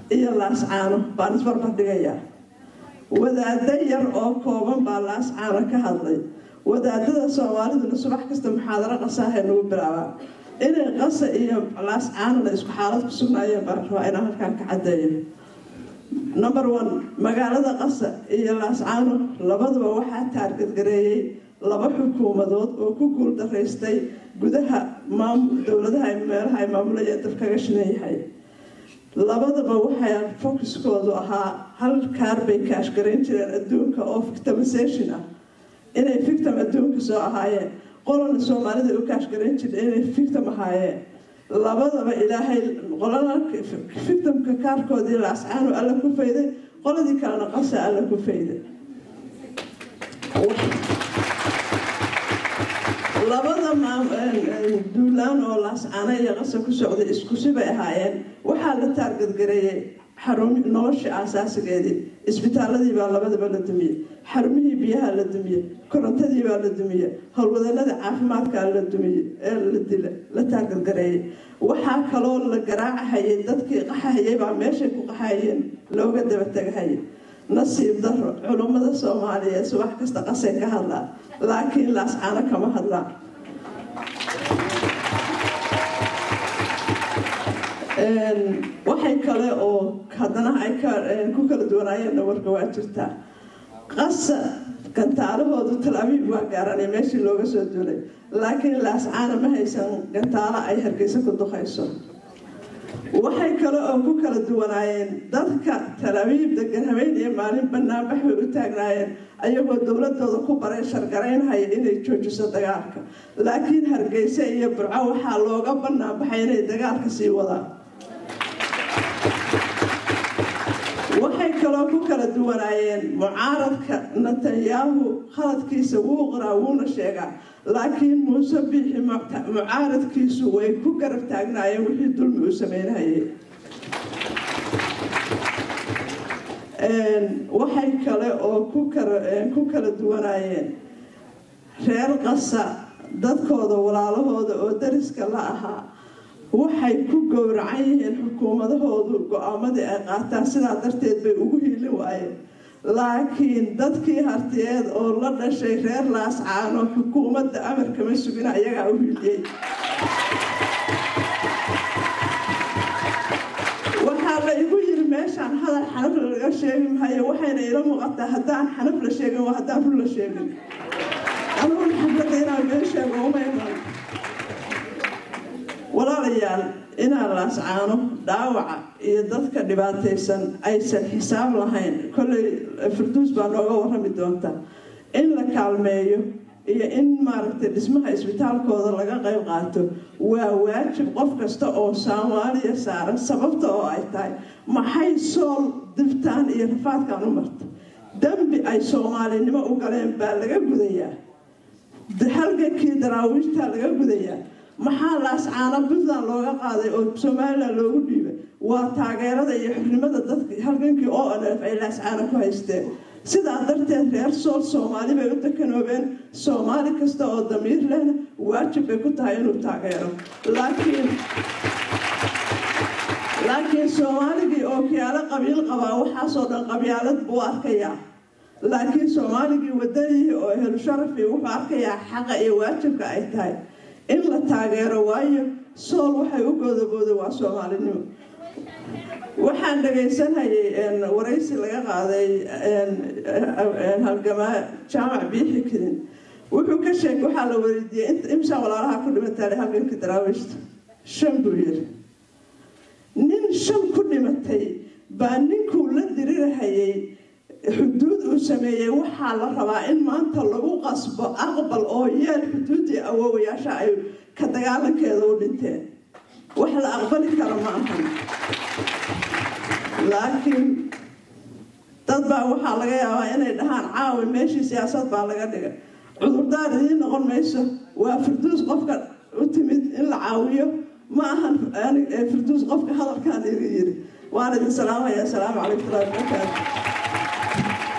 iyo laascaano baan isbarbar dhigayaa wadaado yar oo kooban baa laascaano ka hadlay wadaadada soomaaliduna subax kasta muxaadaro qasaahay nagu bilaabaa inay qasa iyo laascaanona isku xaalad ku sugnaayeen baan rabaa inaan halkaan ka caddeeyo number one magaalada qasa iyo laascaano labaduba waxaa taargadgareeyey laba xukuumadood oo ku guul daraystay gudaha dowladaha meelaha ay maamulayeen dab kaga shidan yahay labadaba waxay focuskoodu ahaa hal kaar bay kaashgarayn jireen adduunka oo victimization ah inay victim adduunka soo ahaayeen qolana soomaalida u kaashgarayn jirta inay victim ahaayeen labadaba ilaahay qolana victimka kaarkoodii laascaanu alla ku fayday qoladii kalena qasa alla ku fayday labada duulaan oo laascaano iyo qasa ku socday iskusi bay ahaayeen waxaa la taargadgareeyey xarumi nolosha aasaasigeedii isbitaaladii baa labadaba la dumiyey xarumihii biyaha la dumiyey korontadii baa la dumiyey howlwadanada caafimaadkaa la dumiyey ee la dila la taargadgareeyey waxaa kaloo la garaacahayay dadkii qaxahayay baa meeshay ku qaxayeen looga daba tegahayay nasiib daro culummada soomaaliyeed subax kasta qasay ka hadlaa laakiin laascaano kama hadlaan waxay kale oo haddana ay ku kala duwanaayeenna warka waa jirtaa qasa gantaalahoodu tal abiib waa gaaranay meeshii looga soo duulay laakiin laascaana ma haysan gantaalo ay hargeysa ku duqayso waxay kale oo ku kala duwanaayeen dadka talabiib degan habeen iyo maalin banaanbax bay u taagnaayeen ayagoo dowladooda ku baray shargaraynhaya inay joojiso dagaalka laakiin hargeysa iyo burco waxaa looga banaanbaxay inay dagaalka sii wadaan waxay kaloo ku kala duwanaayeen mucaaradka netanyahu khaladkiisa wuu qoraa wuuna sheegaa laakiin muuse biixi mucaaradkiisu way ku garab taagnaayeen wixii dulmi uu sameynhayay waxay kale oo ku kala duwanaayeen reer qasa dadkooda walaalahooda oo dariska la ahaa waxay ku gowracan yihiin xukuumadahoodu go-aamadii ay qaataan sidaa darteed bay ugu hiilin waayeen laakiin dadkii hartiyeed oo la dhashay reer laascaano xukuumadda amarkama sugina iyagaa u hiiliyey waxaa la igu yiri meeshaan hadal xanaf laga sheegi mahayo waxayna ila muuqataa haddaan xanaf la sheegin waa haddaan run la sheegin anuun xafladda inaan been sheego uma iman walaalayaal inaan laascaano dhaawaca iyo dadka dhibaataysan aysan xisaab lahayn kolley firduus baa nooga warrami doonta in la kaalmeeyo iyo in maaragtay dhismaha isbitaalkooda laga qayb qaato waa waajib qof kasta oo soomaaliya saaran sababta oo ay tahay maxay sool dibtaan iyo rafaadkan u marta dembi ay soomaalinimo u galeen baa laga gudayaa halgankii daraawiishtaa laga gudayaa maxaa laascaano puntland looga qaaday oo somalilan loogu dhiibay waa taageerada iyo xornimada dadka halgankii o n f ay laascaano ku haysteen sidaa darteed reer sool soomaali bay u dekanoobeen soomaali kasta oo damiir lehna waajib bay ku tahay inuu taageero laakiin laakiin soomaaligii oo kiyaalo qabiil qabaa waxaasoo dhan qabyaalad buu arkayaa laakiin soomaaligii wadanihii oo helu sharafi wuxuu arkayaa xaqa iyo waajibka ay tahay in la taageero waayo sool waxay u goodabooday waa soomaalinimo waxaan dhagaysanhayay waraysi laga qaaday halgamaa jaamac biixi kadin wuxuu ka sheegay waxaa la weydiiyey imsaa walaalaha ku dhimatay halgankii daraawiishta shan buu yiri nin shan ku dhimatay baa ninkuu la dirirahayay xuduud uu sameeyey waxaa la rabaa in maanta lagu qasbo aqbal oo yeel xuduuddii awoowayaasha ay ka dagaalankeeda u dhinteen wax la aqbali karo ma ahan laakiin dad baa waxaa laga yaabaa inay dhahaan caawi meeshii siyaasad baa laga dhigay cudurdaar idiin noqon mayso waa firduus qofka u timid in la caawiyo ma ahan firduus qofka hadalkan iga yiri waan idin salaamaya asalaamu calaykum waraxmatullahi wabarakaatu